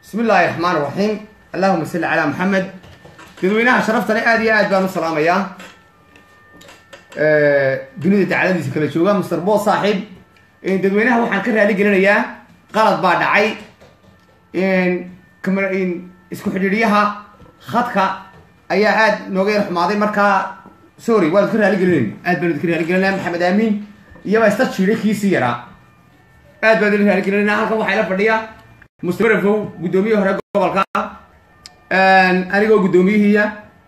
bismi illaahi raxmaan raxiim allahuma salli calaa maxamed dadweynaha sharaftale aad iyo aad baan u salaamayaa dunida dacaladiisa kala jooga master bo saaxiib dadweynaha waxaan ka raali gelinayaa qalad baa dhacay isku xidhiidhyaha khadka ayaa aad nooga yar xumaaday markaa sorry waan idka raali gelinayna aad baan idka raali gelinaya maxamed aamiin iyabaa ista jiiday kiisii yaraa aad baan idin raali gelinayna halkan waxaa ila fadhiya mustarafow guddoomiye hore gobolka anigoo guddoomiyihiiya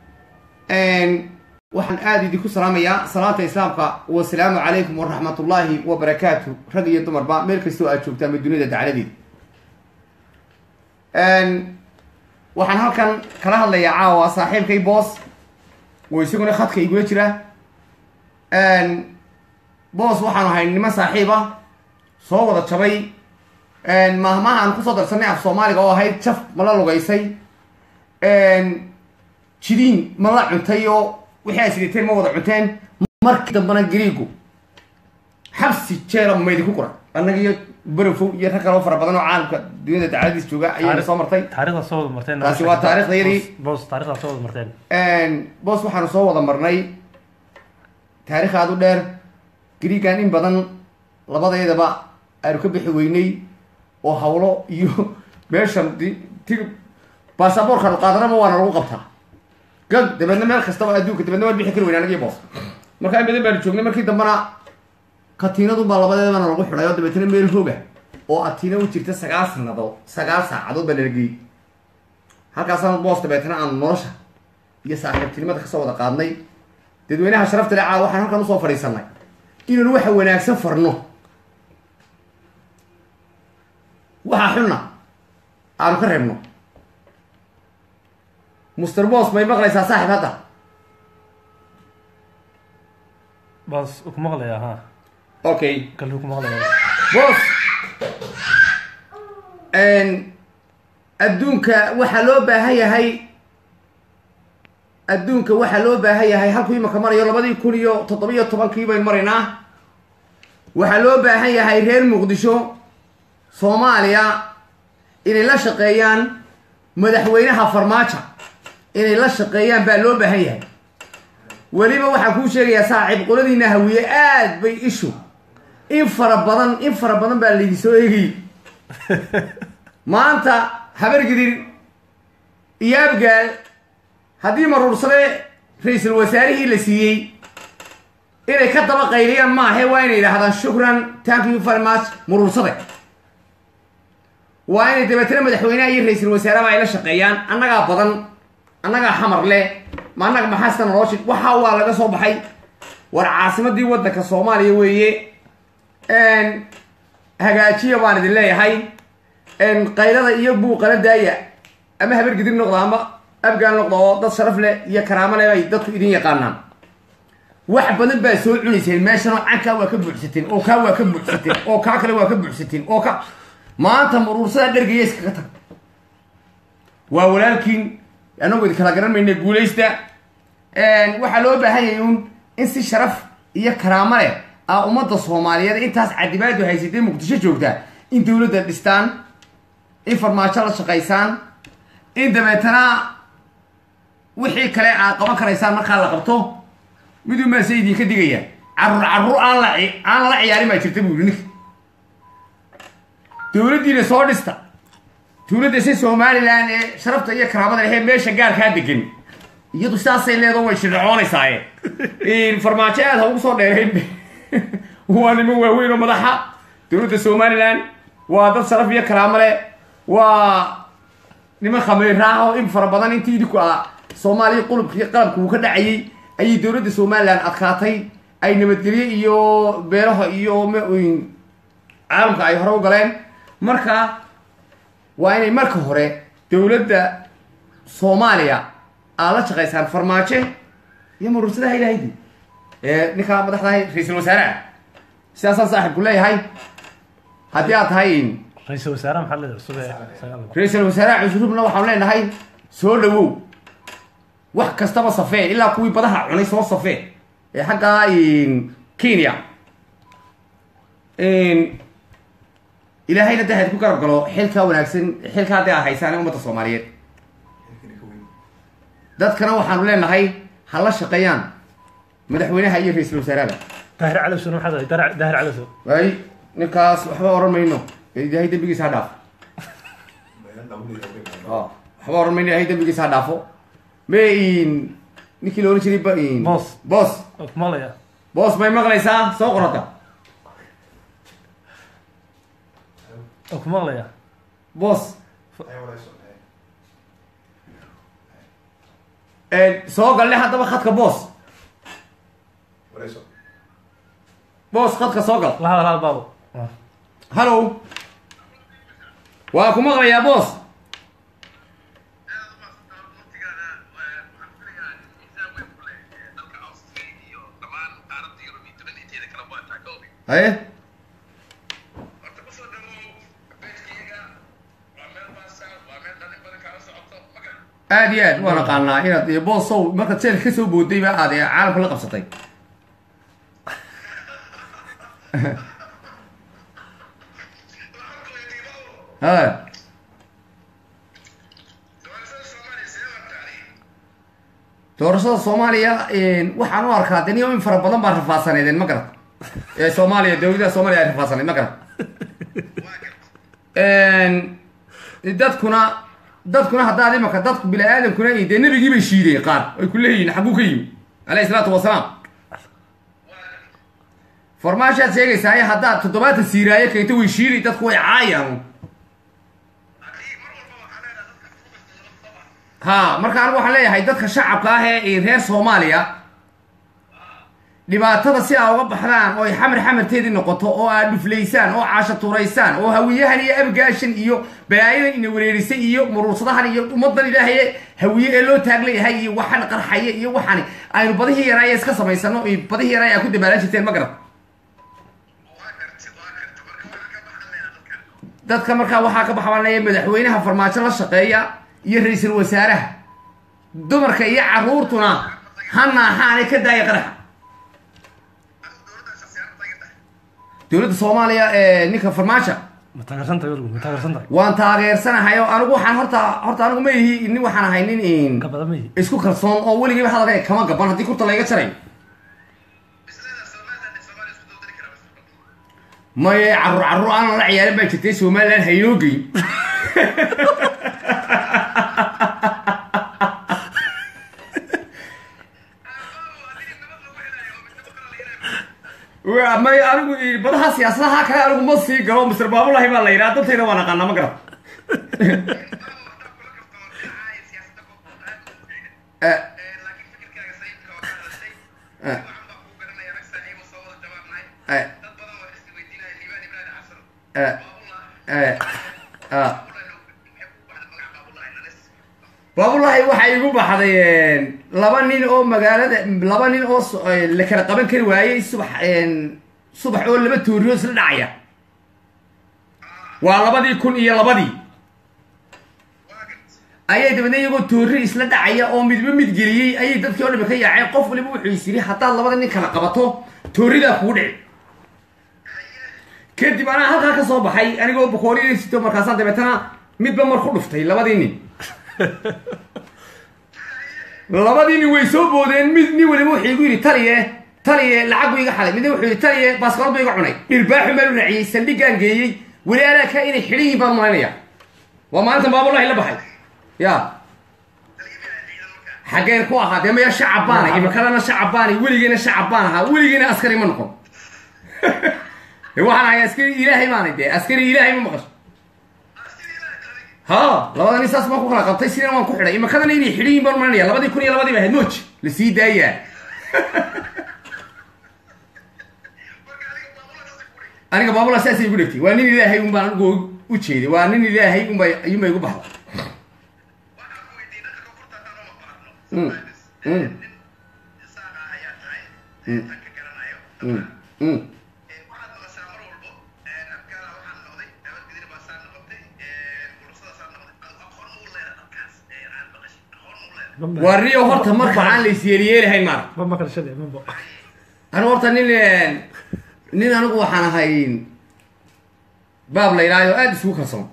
waxaan aada idinku salaamayaa salaanta islaamka wasalaamu calaykum waraxmat ullaahi wabarakaatu rag iyo dumarba meel kastoo aad joogtaan ma dunida dacladeeda waxaan halkan kala hadlayaa caawa saaxiibkay boos oo isaguna khadka igula jira boos waxaanu ahay niman saaxiiba soo wada jabay maahmaha aan kusoo darsanay af soomaaliga oo ahayd jaf ma la lugaysay jidiin ma la cuntay oo wixii ay sidateen ma wada cunteen markii dambana gariigu xabsi jeera maydinku qura annaga iyo barafow iyo rag kaloo fara badan oo caalamka dunyada dacaladiis jooga ayayna soo martay taarikhda soo wada marteen taasi waa taariikhdayadii boos taarikhda soo wada marteen boos waxaanu soo wada marnay taarikh aada u dheer gariigan in badan labadeedaba aanu ka bixi weynay oo hawlo iyo meeshan ti baasaboorkaanu qaadanaba waana lagu qabtaa gag dabeedna meel kastaba adduunka dabeedna waan bixi kari weyn anagii boos markaa in badan baanu joognay markii dambena katiinadunbaa labadeedabana lagu xidhay oo dabeetna meel hooga oo atiina u jirta sagaal sanadood sagaal saacadood baa nalageyey halkaasaan boos dabeetna aanu nolosha iyo saaxiibtinimada kasoo wada qaadnay dadweynaha sharafta le caa waxaan halkan usoo fadhiisanay inaanu waxa wanaagsan farno waxaa xunna aanu ka reebno muster bos may maqlaysaa saaxib hadda boos ku maqlaya ha okay kaluu ku maqlaya bos adduunka waxaa loo baahan yahay adduunka waxaa loo baahan yahay halkuu imaka marayo labadii kun iyo toddoba-iyo tobankii baynu maraynaa waxaa loo baahan yahay reer muqdisho soomaaliya inay la shaqeeyaan madaxweynaha farmaajo inay la shaqeeyaan baa loo baahan yahay weliba waxaan kuu sheegayaa saaxiib qoladiina hawiye aad bay ishu in fara badan in fara badan baa laydin soo eegayy maanta habargidir iyo abgaal haddii maruursade ra-iisul wasaarihii la siiyey inay ka daba qayliyaan maahe waa inay yidhaahdaan shukran thank you very much maruursade waa inay dabeetana madaxweyneha iyo ra-iisul wasaareba ay la shaqeeyaan annagaa badan annagaa xamar leh ma annaga maxaasta noloshi waxaa waa laga soo baxay war caasimadii waddanka soomaaliya weeye hagaajiya baan idin leeyahay qaylada iyo buuqana daaya ama habargidir noqda ama abgaal noqda oo dad sharaf leh iyo karaamo leh bay dadku idin yaqaanaan wax badan baa soo cunayseen meeshanoo cankaa waa ka buuxsateen oo kaa waa ka buuxsateen oo kaa kale waa ka buuxsateen oo ka maanta maruursada dhergaya iskaga tag waa walaalkiin anagoo idin kala garan mayna guulaysta waxaa loo baahan yahay uun in si sharaf iyo karaamo leh a ummadda soomaaliyeed intaas cadibaadu haysatay muqdisho joogtaa in dowladda dhistaan in farmaajo la shaqaysaan in dabeetana wixii kale aad qaban karaysaan markaa la qabto miduu maase idinka digaya carruur carruur aan la aan la ciyaarin baa jirta buuri ninka dowladdiina soo dhista dowladda si somalilan ee sharafta iyo karaamada lehee meesha gaarkaa degan iyadu sidaasay leedo way shircoonaysaa farmaajo aad ha ugu soo dheerayn waa niman waaweyn oo madaxa dowladda somalilan waa dad sharaf iyo karaamo leh waa niman khameyraaha oo in fara badan intii idinku a soomaaliya qulubkii qalabka uu ka dhacayay ayay dowladda somalilan adkaatay ay nabadgelye iyo beeraha iyo caalamka ay hore u galeen marka waa inay marka hore dowladda soomaaliya aad la shaqaysaan farmaajo iyo maruursadaha ilahaydi ee ninkaa madaxdahay ra-iisul wasaaraha sidaasaan saaxibku leeyahay haddii aad tahay ra-iisul wasaare maxaa leedahay cusub ee sagaal ra-iisul wasaaraha cusrubna waxaan leenahay soo dhawow wax kastaba safee ilaa kuwii badaha cunay soo safee ee xaggaa kenya ilaahayna dee hayd ku garab galo xilkaa wanaagsan xilkaa dee a haysaan ummadda soomaaliyeed dadkana waxaanu leenahay ha la shaqeeyaan madaxweynaha iyo ra-iisul wasaaraha daahir calowsona maxaa tahay daahir daahir calowso waay ninkaas waxba oran mayno ilaahay dembigiisa ha dhaafo Oh, waxba oran mayno ilaahay dembigiisa ha dhaafo me in ninkii la oran jiray ba in Boss. boss oo ku maqlaya boss may maqlaysaa soo qorata oo ku maqlaya boss soo galle haddaba khadka boss boss khadka soo gal la hadal hadal baabo Ah. hallow waa ku maqlayaa boss haye aad iyo aad waan aqaanaa inaad iyo boosow markaad jeel ka soo booday ba aad ee caalamka la qabsatay ha doorashada soomaaliya waxaan u arkaa de niyo in fara badan baa rafaadsaneedeen ma garad ee soomaaliya dowladaha soomaaliya ay rafaadsaneed ma garad dadkuna dadkuna haddaad imaka dadku bini aadamkuna i dee nebigii bay shiideen qaar ay ku leeyihiin xagguu ka yimi alayhi salaatu wasalaam farmaashaad sheegaysaaye haddaad toddobaatan siiraayo keento way shiiday dadku way caayaan ha marka anigu waxaan leeyahay dadka shacabka ah ee reer soomaaliya dhibaatada si aa uga baxdaan oo ay xamar xamarteedii noqoto oo aad dhuflaysaan oo caasha tuuraysaan oo hawiyahan iyo abgaashan iyo balaayadan ina wareerisay iyo muruursadahan iyo ummadan ilaahay hawiye ee loo taaglayahay iyo waxan qarxaya iyo waxani aynu badihii yaraaya iska samaysano iyo badihii yaraaya aa ku dabaalan jirteen ma garad dadka markaa waxaa ka baxbanaya madaxweynaha farmaajo la shaqeeya iyo ra-iisul wasaaraha dumarka iyo caruurtuna ha naaxaanay ka daaya qaraxa dowladda soomaaliya ee ninka farmaajo ma taageersantahay weligu ma taageersantahay waan taageersanahay oo anigu waxaan horta horta anigu ma ihi nin waxaan ahay nin in ka badan mayi isku kalsoon oo weligiiba hadalka kama gaban haddii kurta layga jarayo maye carruur carruur aanan la ciyaarin baa jirtay somaliland haynoo geyn Wa- may anigu i- badaha siyaasadaha kale anigu ma sii galo mister baabulahi baa la yidhaha dantayda waan aqaanaa ma garan Eh, eh, eh, eh, eh, ah. baabulahi waxay igu baxday laba nin oo magaalada laba nin oo so- eh, la kala qaban kari waayey subax subax oo laba tooriyo isla dhacaya waa labadii kun iyo labadii ayay dabeedna iyagoo toori isla dhacaya oo midba mid geliyey ayay dadkii oo dhami ka yaaceen qof waliba wuxuu is yidhi haddaad labada nin kala qabato tooridaa kugu dhici kadib anaa halkaa ka soo baxay anigoo bakooriya sito markaasaan dabeetana midba mar ku dhuftay labadii nin labadii nin way soo boodeen mid nin waliba wuxuu igu yidhi taliye taliye lacag buu iga xaday midna wuxuu yidhi taliye baaskool buu iga cunay dhirbaaxun baan u raaciyey saldhigaan geeyey weli anaa ka inay xidhan yihiin baan malaynaya waa maalintan baabulahi la baxay ya xaggeen ku ahaa dee maya shacab baanay imikadana shacab baanay weligeena shacab baan ahaa weligeena askari ma noqon dee waxaan ahay askari ilaahay baanay dee askari ilaahay ma maqasho ha labada nin saas baan ku kala qabtay sidina waan ku xidhay imikadana inay xidhan yihiin baan malinaya labadii kun iyo labadii ba ahayd mooj la sii daayaa aniga baabula saasay igu dhegtay waa nin ilaahay un baan anigu u jeeday waa nin ilaahay unba ayuunba igu baxda Mm, mm, mm, mm. waa rio horta marka aan la isyeeliyeelahayn maara ma maqal shalay mabo anigu horta nin nin anigu waxaan ahay baab la yidhahdo aada isugu kalsoon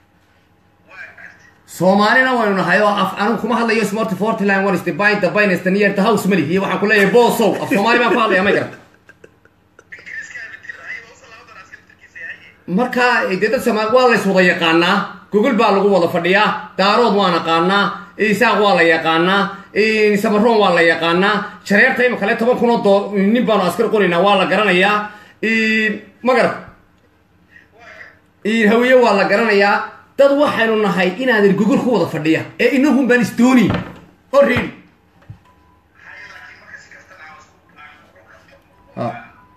soomaalina waynu nahay oo af anigu kuma hadlayo smart fortline one is the bind the bind is the near the house mali iyo waxaan ku leeyahay boosow af soomaali baan ku hadlaya may garan marka dee dad soomaali waa lays wada yaqaanaa gogol baa lagu wada fadhiyaa daarood waa naqaanaa isaaq waa la yaqaanaa samaroon waa la yaqaanaa shareerta ima kale toban kun oo doo nin baanu askar qoraynaa waa la garanayaa ma garan hawiye waa la garanayaa dad waxaynu nahay inaadan gogol ku wada fadhiya ee inahun baan isdoonin oo reedi ha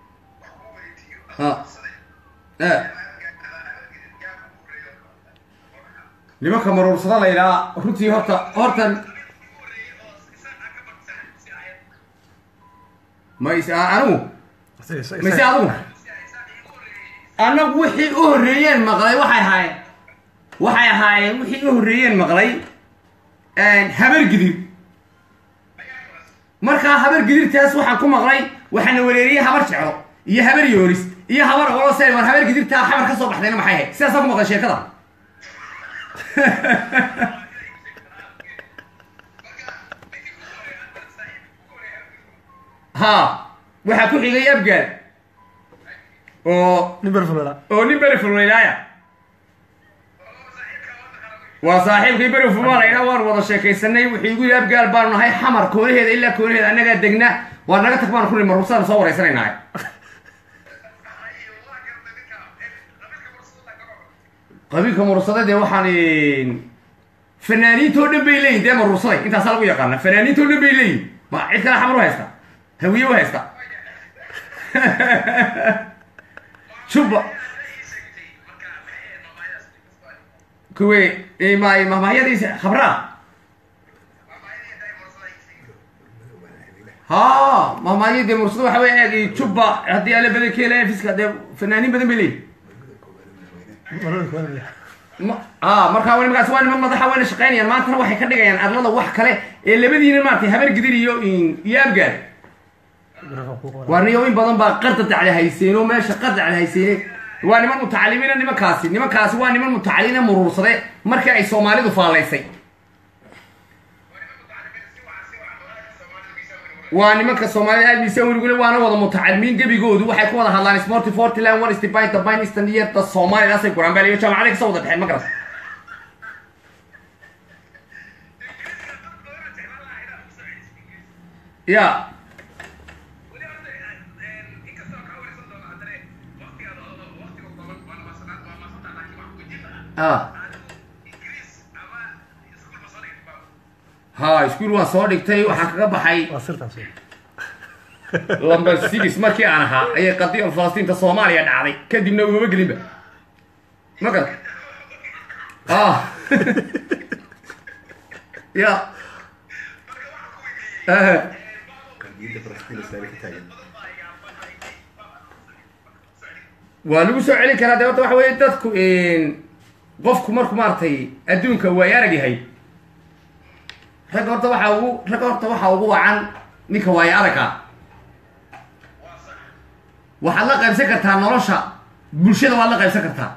ha e nimanka maruursada la yidhaha runtii horta hortan ma is anigu mise adigu annagu wixii u horreeyeen maqlay waxay ahaayeen waxay ahaayeen wixii u horreeyeen maqlay habar gidir markaa habar gidirtaas waxaan ku maqlay waxaana wereeriyey habar jeclo iyo habar yoolis iyo habar olose war habar gidirtaa xabar ka soo baxdayna maxay ahayd sidaasaa ku maqlay sheekada ha waxaa ku xigay abgaad oo nin berfulera oo nin beri fulmaynaaya waa saaxiibkii beri fulmaanayna waan wada sheekaysanay wuxuu igu yidhi abgaal baanu nahay xamar koonaheeda ilaa koonaheeda annagaa degna waa naga tag baanu ku nima rugsaan soo waraysanaynahay qabiilka murursada dee waxaan fanaaniintoo dhan bay leeyihin dee marursaday intaasaa lagu yaqaana fanaaniintoo dhan bay leeyihin ma cid kale xamar u haysta hawiye u haysta juba kuwe ma mahmahyadiisa khabraa ha mahmahyo dee mursada waxa wey eeg juba haddii alle badan keela fiska dee fanaaniin badan bay leeyihin ma a markaa w markaas waa niman madaxa wayna shaqaynayaan maantana waxay ka dhigayaan arlada wax kale ee labadiina maaragtay habar gidir iyo iyo abgaad waa niyo in badan baa qarda dacli hayseen oo meesha qardacli hayseen waa niman mutacalimiina nimankaasi nimankaasi waa niman mutacalimiina muruursade markii ay soomaalidu faalaysay waa nimanka soomaalida aad miisa weligule waana wada mutacalimiin gebigoodu waxay ku wada hadlaan sporty fortyland one is the bind the bind eastern year the somalidaasay guraan baa liyo jaamacaday kasoo wada dhexeen ma garas ya a ha iskuol waan soo dhigtay waxaan kaga baxay waa sirtaas lamber six markii aan ahaa ayay qadiya falastiinta soomaaliya dhacday kadibna ugama gelinba ma garan ah ya waa lagu soo celin karaa de horta waxa weye dadku qofku marku maaragtay adduunka waay arag yahay ragga horta waxaa ugu ragga horta waxaa ugu wacan ninka waayo aragga waxaad la qaybsan kartaa nolosha bulshada waad la qaybsan kartaa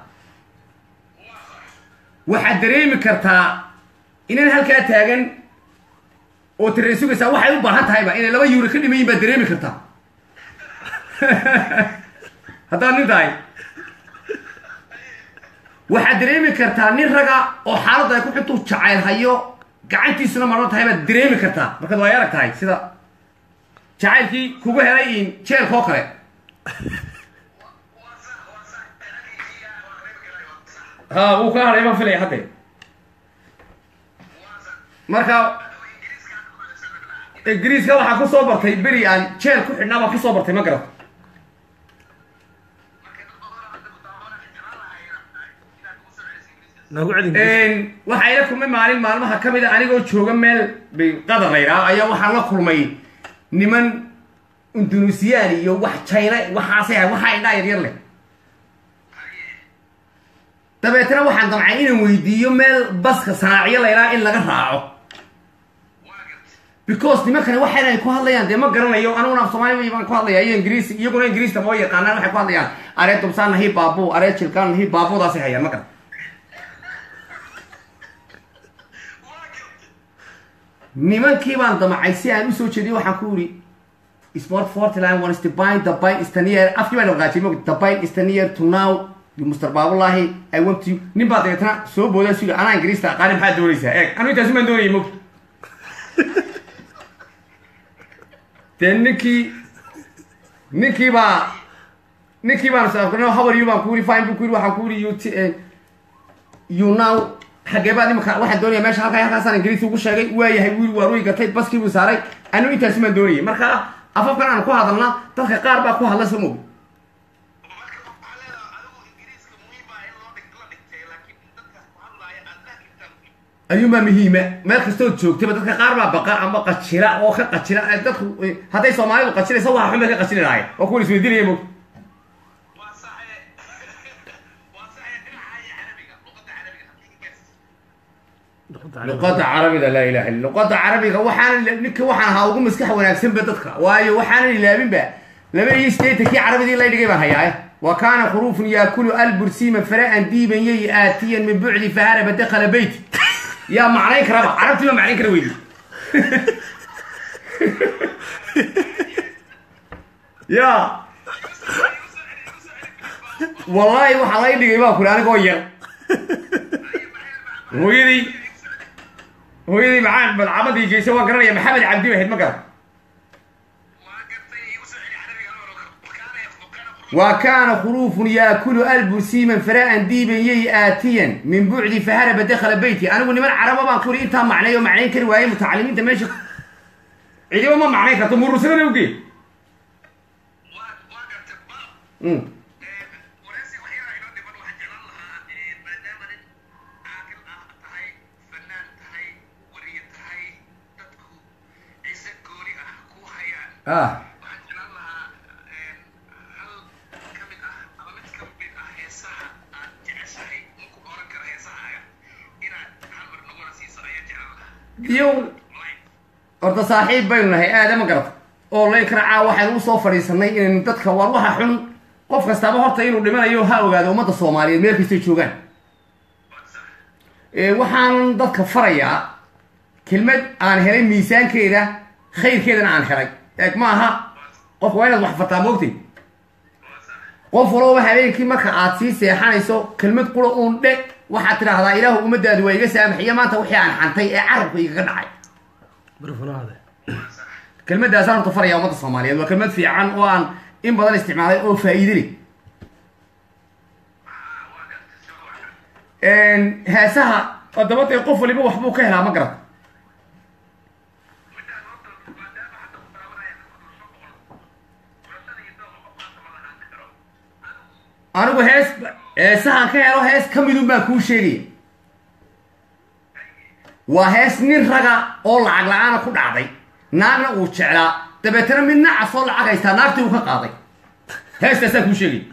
waxaad dareemi kartaa inaan halkaa taagan oo tireen sugaysaa waxay u baahan tahayba inay laba yuuro ka dhimayin baad dareemi kartaa haddaad nin tahay waxaad dareemi kartaa nin raga oo xaaladda ay ku xuntuu jacayl hayo gacantiisuna marno tahay baad dareemi kartaa markaad waay arag tahay sida jacaylkii kugu helay in jeelka oo kale ha wuu kaa hadhay baan filaya hadde marka ingiriiska waxaa ku soo bartay beri aan jeel ku xidhnaa baan ku soo bartay ma garato noogu celin waxaa ila kulmay maalin maalmaha ka mid a anigoo jooga meel bay qadar laydhaa ayaa waxaan la kulmay niman indonesiyan iyo wax china waxaasay ahay waxaa indhaa yaryar leh dabeetna waxaan damcay inaan weydiiyo meel baska sanaaciyo laydhaa in laga raaco because nimankani waxayna ay ku hadlayaan dee ma garanayo aniguna af soomaali baan ku hadlaya iyo ingiriisi iyaguna ingiriista ma yaqaanaan waxay ku hadlayaan aree dubsaan nahi baabu aree jilkaan nahi baabudaasay hayaan ma garan nimankii baan damacay si aan usoo jeediyo waxaan ku iri sport fortline one is the bind the bind is the near afkii baan dhaqaajiyay mog the bind is the near to now you mr baabulahi i want you nin baa dabeetana soo boodaa suga anaa ingiriista aqaani maxaad doonaysaa eeg anu intaasi maan doonayay mog dee ninkii ninkii baa ninkii baan saafkarno habar you baan ku iri fine buu ku iri waxaan ku iri you t you now xagee baad imika waxaan doonaya meesha halkaa halkaasaan ingiriisi ugu sheegay waayahay wiil waa ruy gatay baskii buu saaray anu intaasi maan doonayay marka afafkan aan ku hadalna dadka qaar baa ku hadla soo mog ayuunbaa muhiima meel kastood joogtaba dadka qaar baa baqa ama qajira oo ka qajira dadku hadday soomaalidu qajiraysa waxa xun bay ka qajiri lahay oo kuwan isweydiinaya mog luqada carabiga laa ilaha illa luqada carabiga waxaana ninka waxaan ahaa ugu maskax wanaagsanba dadka waayo waxaanan ilaabinba laba iyo sideetankii carabidii la dhigay baan hayaa wa kaana khuruufun yaakulu albursima fara'an diiban yay aatiyan min bucdi faharaba dakhala beyti yaa macnayn karaba carabtii baa macnayn kara weydi ya wallaahi waxaa lay dhigay baa kuri anigoo yar hooyadii hooyadii macaan madcamadii geysa waa garanaya maxamed cabdi bay ahayd ma garan wa kaana khuruufun yaakulu albusiman fara'an diiban yay aatiyan min bucdi faharaba dakhala beyti anigu niman caraba baan kuri intaa macnay oo macnayn kari waaye mutacalimiinta meesha cidiba ma macnayn karto murursadana uge ah iyo horta saaxiib baynu nahay aada ma garata oo laynkaracaa waxaynu usoo fadhiisanay inaynu dadka war waxa xun qof kastaaba horta inuu dhimanayo ha ogaado ummadda soomaaliyeed meel kastay joogaan waxaan dadka farayaa kelmad aan helay miisaankeeda khayrkeedana aan helay eeg ma aha qofka waa inaad wax fartaa moogtay qof walooba habeenkii marka aad sii seexanayso kelmad qura uun dhe waxaad tidhaahdaa ilaahu ummadaadu waa iga saamaxiya maanta wixii aan xantay ee carabka igaga dhacay barfunaade kelmadaasaan horta faraya ummadda soomaaliyeed waa kelmad fiican oo aan in badan isticmaalay oo faa'iide leh heesaha haddaba dee qof waliba waxbuu ka helaa ma garata anigu hees heesahan ka helo hees ka midun baan kuu sheegaya waa hees nin raga oo lacag la-aana ku dhacday naagna uu jeclaa dabeetana mid nacas oo lacag haystaa naagtii uu ka qaaday heestaasaan kuu sheegay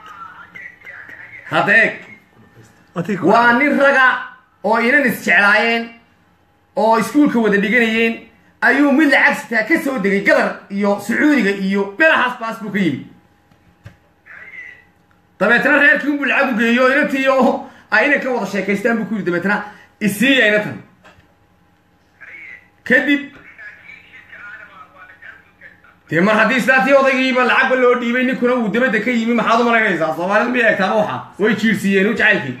hadda eeg waa nin raga oo inan isjeclaayeen oo iskuulka wada dhiganayeen ayuu mid lacag sitaa ka soo degay gadar iyo sacuudiga iyo belahaas baas buu ka yimi dabeetna reerkii unbuu lacag u geeyo inantii oo ay inan ka wada sheekaystaan buu ku yidhi dabeetna isiiya inantan kadib dee mar haddii islaatii odaygiiba lacagba loo dhiibay ninkuna uu dabadda ka yimi maxaad u malaynaysaa soomaalida ma eegtaama waxa way jiirsiiyeen u jacaylkii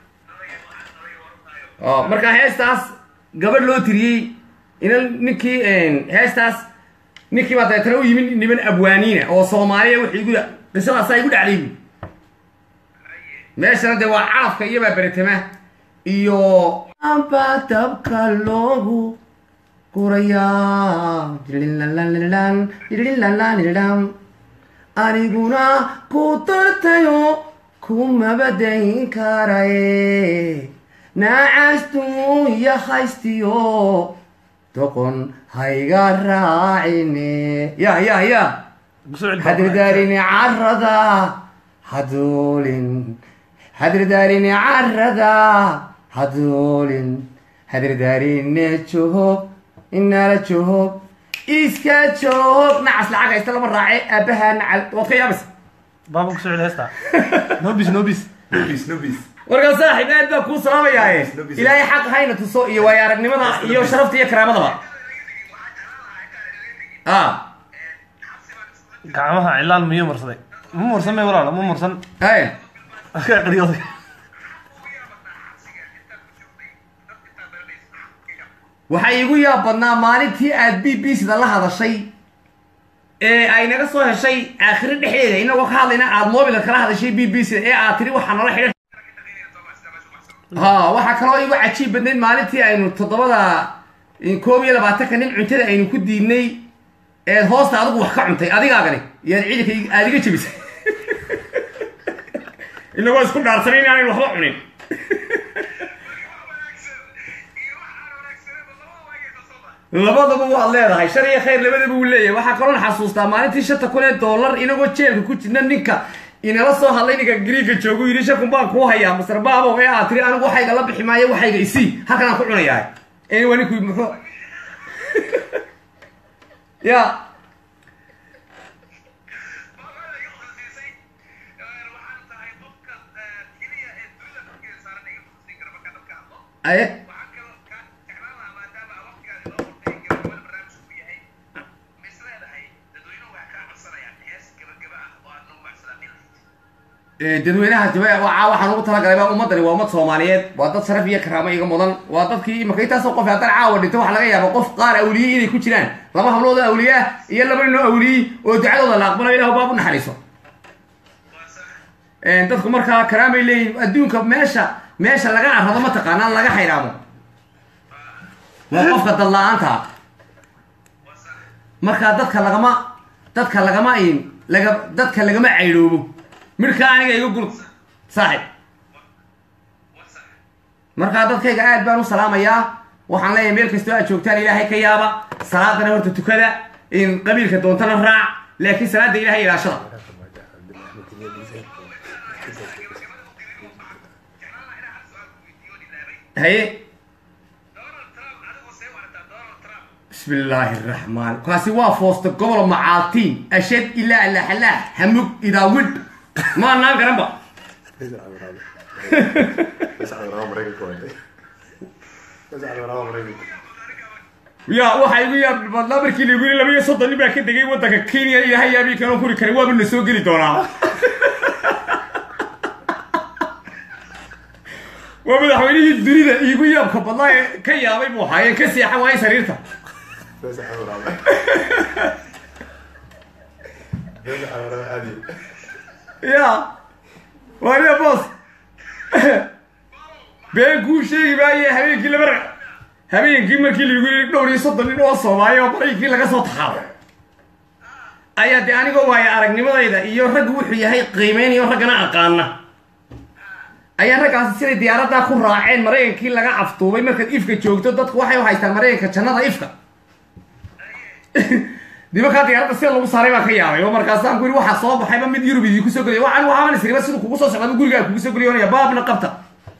marka heestaas gabadh loo tiriyey inan ninkii heestaas ninkii baa dabeetana u yimid niman abwaaniina oo soomaaliya wixii igu qisadaasaa igu dhacday bu meeshana dee waa calafka iyobaa beretama iyo amba dabka loogu gurayaa aniguna ku dartayo kumabadayn karaye naacastu iyo haystiyo doqon hayga raacine ya ya ya hadridaarini carada haduulin hadridaarini carada haduulin hadridaarini joog inaala joog iska joog nacas lacag haysta lama raace aabaha nacal waad ka yaabaysa baaba ku soo celi heesta nobis nobis nobis nobis warkaa saaxiib aad baa kuu salaamayaaye ilaahay xaq hayna tuso iyo waayo aragnimada iyo sharafta iyo karaamadaba a gacmaha cilaan miyuu marsaday ma mursan may walaala ma mursan ay ka qariyooday waxaa iigu yaab badnaa maalintii aad b b sida la hadashay ee ay naga soo heshay aakhiro dhexdeeda inagoo ka hadlayna aad mobilka kala hadashay b b sida ee aad tiri waxaa nala xidhan ha waxaa kaloo iigu cajiib badnayd maalintii aynu toddobada koob iyo labaatanka nin cuntada aynu ku diidnay eed hoosta adigu wax ka cuntay adigaagani iyaad ciidanka aad iga jebisay inagoo isku dhaarsanay in aanaynu waxba cunin labadaba waad leedahay shar iyo khayr labadaba uu leeyahay waxaa kaloon xasuustaa maalintii shanta kun ee dollar inagoo jeelka ku jirna ninka inala soo hadlay ninka griiga joogu yidhi shakun baan kuu hayaa masar baabo ee aad tiri anigu waxayga la bixi maayo waxayga isii halkan aan ku cunayahay ee waa ninku muxuu ya aye dadweynaha jaba waa waxaan ugu talagalay baa ummadani waa ummad soomaaliyeed waa dad sharaf iyo karaamo iga mudan waa dadkii imaka intaasoo qof haddana caawa dhinto waxaa laga yaaba qof qaar awliyey inay ku jiraan laba hablood oo awliye ah iyo laba nin oo awliyey oo ducadooda la aqbalayo ilahu baab u naxariiso dadku markaa karaamay leeyihin adduunka meesha meesha laga arrado ma taqaanaan laga xayraamo waa qofka dad la-aanta markaa dadka lagama dadka lagama in laga dadka lagama caydhoobo midhka aniga iga gurd saaxib markaa dadkayga aad baan u salaamayaa waxaan leeyahay meel kastoo aad joogtaan ilaahay ka yaaba salaadana horta tukada in qabiilka doontana raac laakiin salaada ilahay ilaashada haye bismi illaahi araxmaan kaasi waa foosta gobol macaaltiin ashad ilaa alaxalaah hamug idaawidh ma anaan garanba ya waxaa igu yaab badnaa markii lagu yiri laba iyo soddon nin baa ka degay waddanka kenya ilaahay yaabii kanoo kuri karay waaba na soo geli doonaa waa madaxweynihii dunida iigu yaabka badnaa ee ka yaabay buu ahaayeen ka seexan waayay sariirta ya waariya boos been kuu sheegi maaye habeenkii laba ra habeenkii markii lagu yiri dhowr iyo soddon nin oo soomaaliya oo baraykii laga soo taxaabo ayaa dee anigoo waayo aragnimadayda iyo raggu wuxuu yahay qiimeynayo raggana aqaana ayaa raggaasi siday diyaaraddaa ku raaceen maraykankii laga aftuubay markaad ifka joogto dadku waxay u haystaan maraykanka jannada ifka nimankaa diyaaradda sida lagu saaray baan ka yaabay oo markaasaan ku yidhi waxaa soo baxayba mid yurub idinku soo geliya waxaan waxaaban isriba siduu kugu soo socdaa gurigaa kugu soo geliyoonaya baabna qabta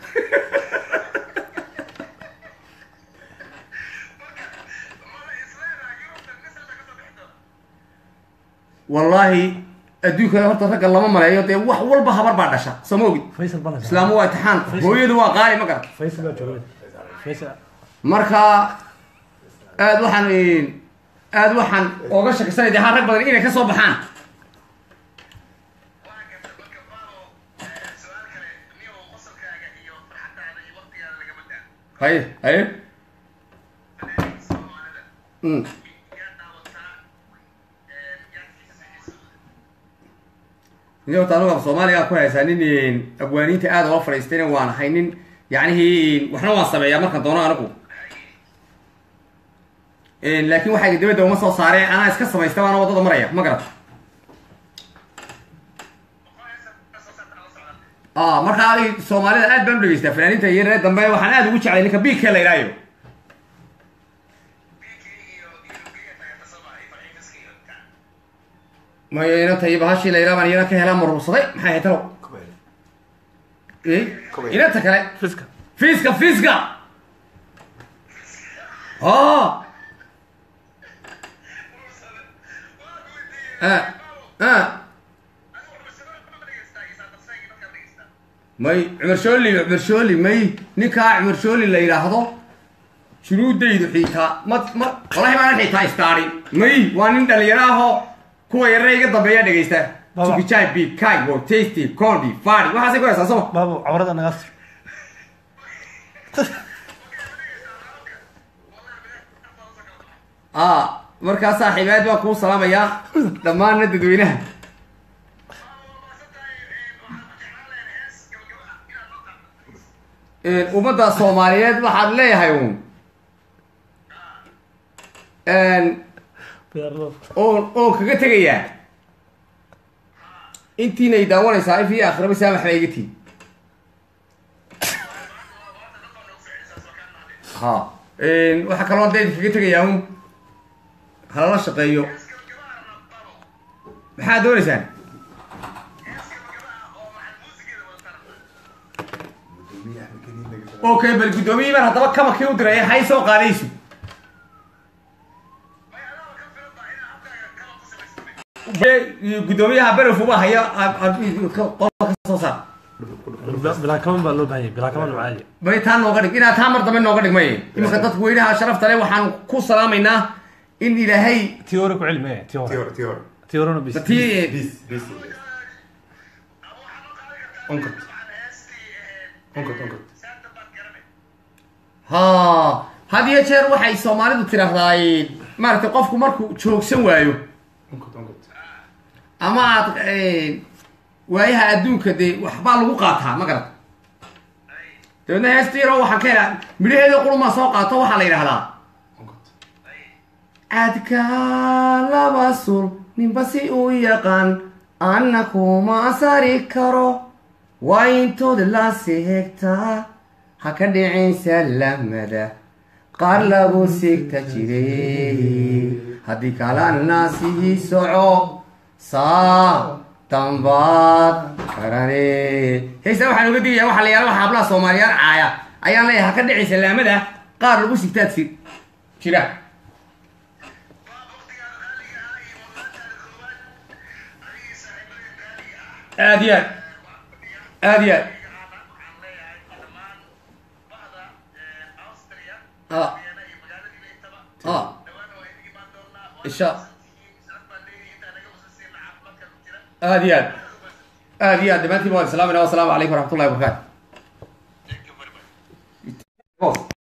wallaahi adduunkana horta ragga lama maleeyo dee wax walba habar baa dhasha soo ma ogid faysal bana islaamu waa itixaan hooyadu waa qaali ma garan faysal baa joogay faysal marka aad waxaan aad waxaan ooga shakisanay dee ha rag badan inay ka soo baxaan haye haye mm. nin horta anugu af soomaaliga ku haysaa nin abwaaniinta aad oola fadhiistayna waan ahay nin yacnihii waxna waan sameeyaa markan doono anigu laakiin waxayga dibadda uma soo saaree anaa iska samaysta baana waddada maraya ma garata a markaa soomaalida aad baan u dhegeystaa fanaaniinta iyo reer dambe waxaan aad ugu jeclay ninka bika la idhaayo mayo inanta iyo bahashii la idhaa baan iyana ka helaa marursaday maxay ahayd talow inanta kale fiska fiiska fiiska o ah ah may cumar shooli cumar shooli may ninkaa cumar shooli la yidhaahdo junuudaydu xiitaa ma ma walahi maanan xiitaa istaari may waa nin dhalinyaro ahoo kuwa yarare iga dambeeya dhegaysta Baba. sukijai bikai wo tasty condi fari waxaasay ku haysaa soma baabo cabrada naga astur ah markaa saaxiibaad baan kuu salaamayaa dhammaanna dadweynaha ummadda soomaaliyeed waxaad leeyahay uun oon oon kaga tegayaa intiinay daawanaysaa if iyo akhiraba saamax baa iga tii ha waxaa kaloo dee kaga tegayaa un halala shaqeeyo maxaad doonaysaan okay bal guddoomiyii baan haddaba kamakii u diray hay soo qaadaysu guddoomiyaha berefuba haya qolka ka soo saar bilaa kaman baa loo baahan yahay bilaa kaman macaali may taa nooga dhig inaad taa mar dambe nooga dhig may iminka dadka weynaha sharafta le waxaan ku salaamaynaa in ilaahay tiore ku celi maya tiore Tior, tior. tiorena bis tii Bis, bis. Onkot. Onkot, onkot. ha had iyo jeer waxay soomaalidu tiraahdaa maaragtay qofku markuu joogsan waayo Onkot, onkot. ama aad waayaha adduunka dee waxbaa lagu qaataa ma garat dabeedna heesta yaroo waxaan ka helaa midhaheeda qulumaa soo qaato waxaa la yidhahdaa Onkot. cadka laba sul ninba si uu yaqaan anna kuma sari karo waa intood la seegtaa ha ka dhicin salamada qaar lagu sigta jiray haddii kalena sii soco saa dambaad karane heystaa waxaan uga digayaa waxaa la yaala waxa hablaha soomaaliyaad caaya ayaan leeyahay ha ka dhicin salaamada qaar lagu sigtaad si jira aad iyo aad aad iyo aad ah ah isha aad iyo aad aad iyo aad dhammaantiin waan islaamina wasalaamu calaykum waraxmatullahi wabarakaatu